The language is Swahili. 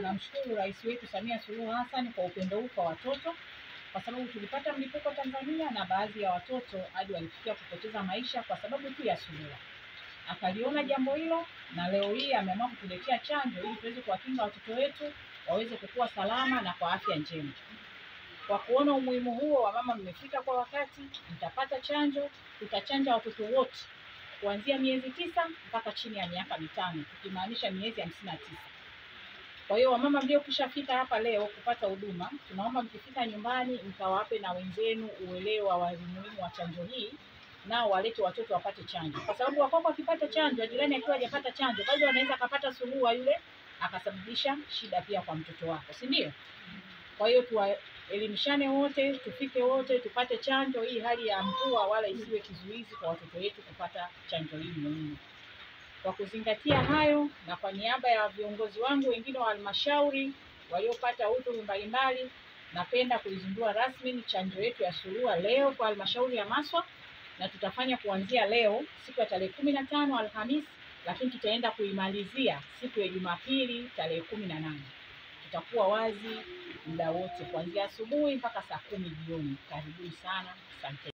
tunamshukuru Rais wetu Samia Suluhu Hassan kwa upendo huu kwa watoto, kwa sababu tulipata mlipuko Tanzania na baadhi ya watoto hadi walifikia kupoteza maisha kwa sababu tu ya surua. Akaliona jambo hilo na leo hii ameamua kutuletea chanjo ili tuweze kuwakinga watoto wetu waweze kukua salama na kwa afya njema. Kwa kuona umuhimu huo wa mama mmefika kwa wakati, mtapata chanjo. Tutachanja watoto wote kuanzia miezi tisa mpaka chini ya miaka mitano, tukimaanisha miezi hamsini na tisa. Kwa hiyo wamama mliokwisha fika hapa leo kupata huduma, tunaomba mkifika nyumbani mkawape na wenzenu uelewa wa umuhimu wa chanjo hii, nao walete watoto wapate chanjo, kwa sababu wakoko akipata chanjo, jirani akiwa hajapata chanjo, bado anaweza akapata surua yule akasababisha shida pia kwa mtoto wako, si ndio? Kwa hiyo tuwaelimishane wote, tufike wote tupate chanjo. Hii hali ya mvua wala isiwe kizuizi kwa watoto wetu kupata chanjo hii muhimu. Kwa kuzingatia hayo, na kwa niaba ya viongozi wangu wengine wa halmashauri waliopata udhuru mbalimbali, napenda kuizindua rasmi chanjo yetu ya surua leo kwa halmashauri ya Maswa, na tutafanya kuanzia leo siku ya tarehe kumi na tano Alhamisi, lakini tutaenda kuimalizia siku ya Jumapili tarehe kumi na nane. Tutakuwa wazi muda wote kuanzia asubuhi mpaka saa kumi jioni. Karibuni sana, asante.